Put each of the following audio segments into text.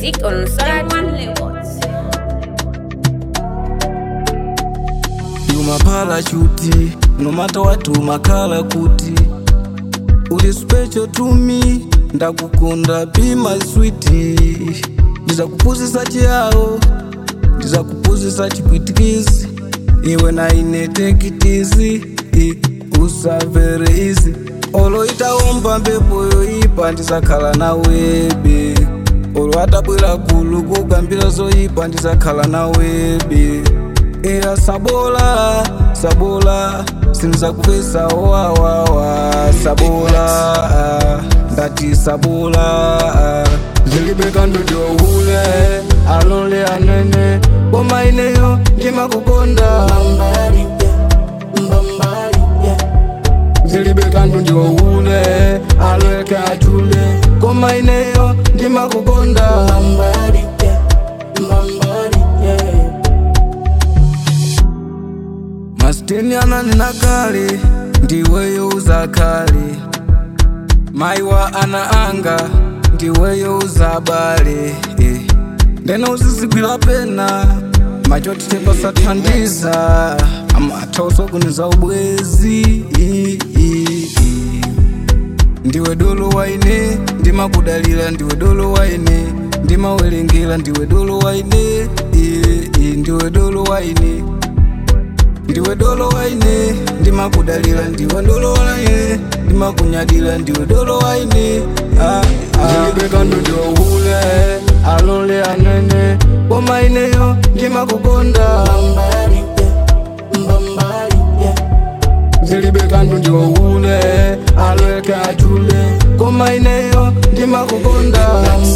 music on Sorati. You my parachute, no matter what you makala kuti uli special to me ndakukunda be my sweetie ndizakupuzisa chiyao ndizakupuzisa chipwitikizi iwe naine tekitizi usavere izi olo itaomba mbepo yoipa ndizakhala nawebe olo atabwera gulu kugambira zoyipa ndizakhala nawebe iya sabola sabola sinizakupesa wawawa sabola ndati sabola zilibeka ndojohule alole anene koma ineyo ndimakukonda zilibeka ndojohule alweke achule koma ineyo ndimakukonda masiteni ananena kale ndiweyo uzakale maiwa ana anga ndiweyo uzabale eh. ndena uzizigwira pena machoti tepasathandiza amathausoguniza ubwezi i- i- i. ndiwe dolo waine ndimakudalira ndiwe dolo waine ndimawerengera ndiwe dolo waine i- i. ndiwe dolo waine ndiwe dolo waine ndimakudalira ndiwe dolo waine ndimakunyadira ndiwe dolo waine ndilibeka ndojohule alole anene koma ineyo ndimakukonda zilibeka ndojohule alweke achule koma ineyo ndimakukonda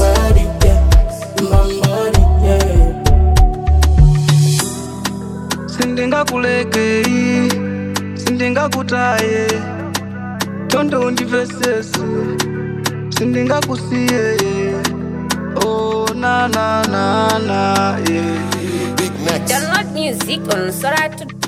sindingakulekei sindingakutaye tonde undivesese sindingakusiye oh, na, na, na, na, yeah. Download music on Sorati.